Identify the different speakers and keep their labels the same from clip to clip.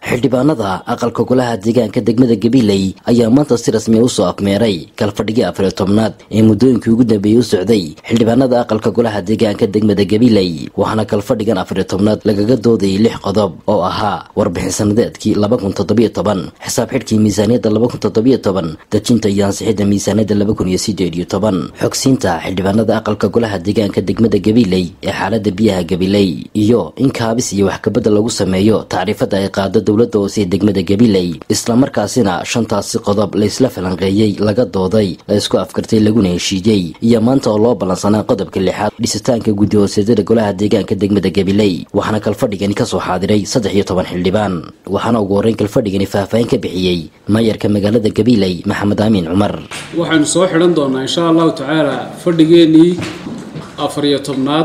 Speaker 1: xildhibaanada aqalka golaha deegaanka degmada gabiley ayaa maanta si rasmiya usoo afmeeray kalfadhigii afariyo tobnaad ee muddooyinkii ugu dambeeyey u socday xildhibaanada aqalka golaha deegaanka degmada gabiley waxaana kalfadhigan afariyo tobnaad lagaga doodayay lix qodob oo ahaa warbixin sanadeedkii laba kun toddobiyo toban xisaab xidhkii miisaaniyadda laba kun toddobiyo toban dejinta iyo ansixidda miisaaniyadda laba kun iyo sideed iyo toban xogsiinta xildhibaanada aqalka golaha deegaanka degmada gabiley ee xaalada biyaha gabiley iyo in kaabis iyo waxkabadda lagu sameeyo tacriifada ay qaado dowladda hoose ee degmada gabiley islamarkaasina shantaasi qodob laysla falanqeeyey laga dooday la isku afkartay laguna heshiiyey iyo maanta oo loo ballansanaa qodobka lixaad dhisitaanka guddi hooseedyada golaha deegaanka degmada gabiley waxaana kalfadhigani kasoo xaadiray saddex iyo toban xildhibaan waxaana ugu horreyn kalfadhigani faahfaahin ka bixiyey maayarka magaalada gabiley maxamed aamiin cumar
Speaker 2: waxaynu soo xidhan doonaa insha allahu tacaala fadhigeennii afariyo tobnaad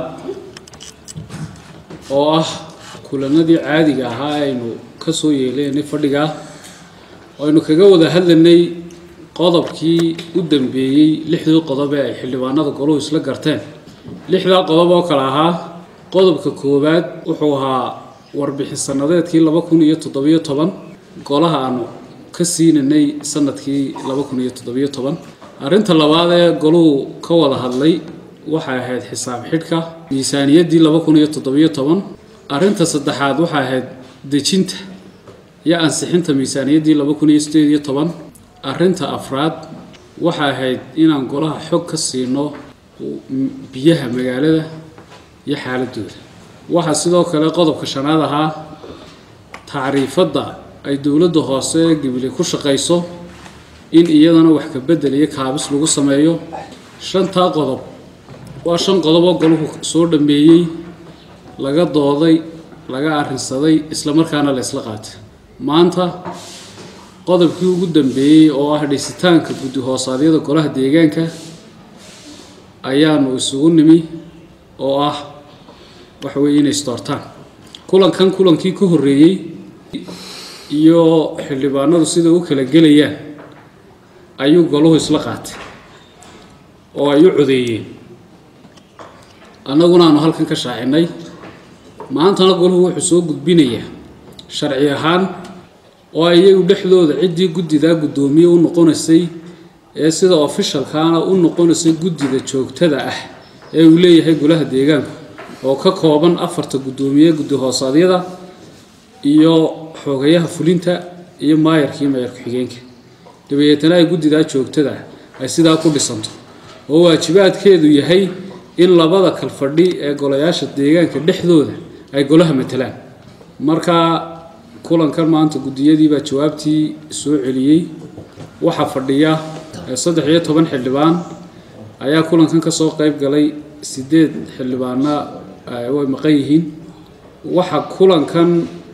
Speaker 2: oo ah kulanadii caadiga ahaa aynu ka soo yeeleynay fadhigaa aynu kaga wada hadlanay qodobkii u dambeeyey lixdii qodob ee ay xildhibaanada goluhu isla garteen lixdaa qodob oo kale ahaa qodobka koowaad wuxuu ahaa warbixin sanadeedkii laba kun iyo toddobiyo toban golaha aanu ka siinanay sanadkii laba kun iyo toddobiyo toban arrinta labaad ee goluhu ka wada hadlay waxay ahayd xisaab xidhka miisaaniyaddii laba kun iyo toddobiyo toban arrinta saddexaad waxay ahayd dejinta iyo ansixinta miisaaniyaddii laba kun iyo sideed iyo toban arrinta afraad waxay ahayd inaan golaha xog ka siino biyaha magaalada iyo xaaladooda waxaa sidoo kale qodobka shanaad ahaa tacriifadda ay dowladda hoose ee gabile ku shaqayso in iyadana wax ka bedel iyo kaabis lagu sameeyo shantaa qodob waa shan qodob oo golahu soo dhameeyey laga dooday laga arrinsaday islamarkaana la ysla qaatay maanta qodobkii ugu dambeeyey oo ah dhisitaanka guddi hoosaadyada golaha deegaanka ayaanu isugu nimi oo ah waxa weeye inay isdoortaan kulankan kulankii ka horreeyey iyo xildhibaanadu sida u kala gelayaan ayuu golahu isla qaatay oo ay u codeeyeen annaguna aanu halkan ka shaacinay maantana golahu wuxuu soo gudbinayaa sharci ahaan oo iyagu dhexdooda ciddii guddidaa guddoomiye u noqonaysay ee sida ofishalkaana u noqonaysay guddida joogtada ah ee uu leeyahay golaha deegaanku oo ka kooban afarta guddoomiye guddi hoosaadyada iyo xoogayaha fulinta iyo maayarkii maayar ku-xigeenka dabadeetana ay guddidaa joogtada ah ay sidaa ku dhisanto oo waajibaadkeedu yahay in labada kalfadhi ee golayaasha deegaanka dhexdooda ay golaha matalaan markaa kulankan maanta guddiyadiibaa jawaabtii soo celiyey waxaa fadhiya saddex iyo toban xildhibaan ayaa kulankan kasoo qeyb galay sideed xildhibaana way maqan yihiin waxa kulankan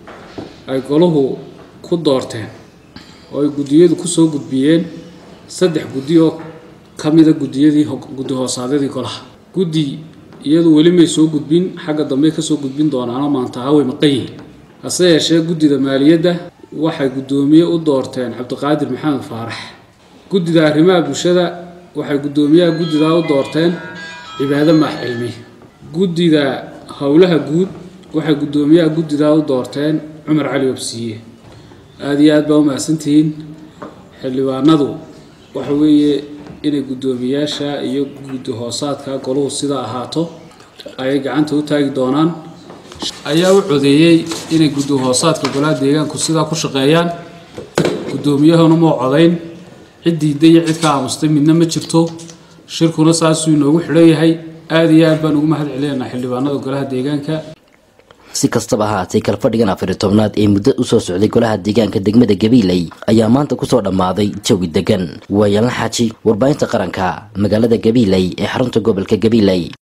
Speaker 2: ay golahu ku doorteen oo ay guddiyadu kusoo gudbiyeen saddex guddi oo ka mida guddiyadii guddi hoosaadyadii golaha guddi iyadu weli may soo gudbin xagga dambey kasoo gudbin doonaano maantaha way maqan yihiin hase yeeshee guddida maaliyadda waxay guddoomiye u doorteen cabdiqaadir maxamed faarax guddida arrimaha bulshada waxay guddoomiyaha guddidaa u doorteen cibaado maax cilmi guddida howlaha guud waxay guddoomiyaha guddidaa u doorteen cumar cali obsiiye aada iyo aad baa u mahadsantihiin xildhibaanadu waxa weeye inay guddoomiyaasha iyo guddi hoosaadka golahu sidaa ahaato ayay gacanta u taagi doonaan ayaa u codeeyey inay guddi hoosaadka golaha deegaanku sidaa ku shaqeeyaan guddoomiyahuna moo codayn cid diidday iyo cid ka aamustay midna ma jirto shirkuna saasuu inoogu xidhan yahay aada iyo aad baan ugu mahad celinaynaa xildhibaanada golaha deegaanka
Speaker 1: si kastaba ahaatay kalfadhigan afariyo tobnaad ee muddo usoo socday golaha deegaanka degmada gabiley ayaa maanta kusoo dhammaaday jawi degan waayalan xaaji warbaahinta qaranka magaalada gabiley ee xarunta gobolka gabiley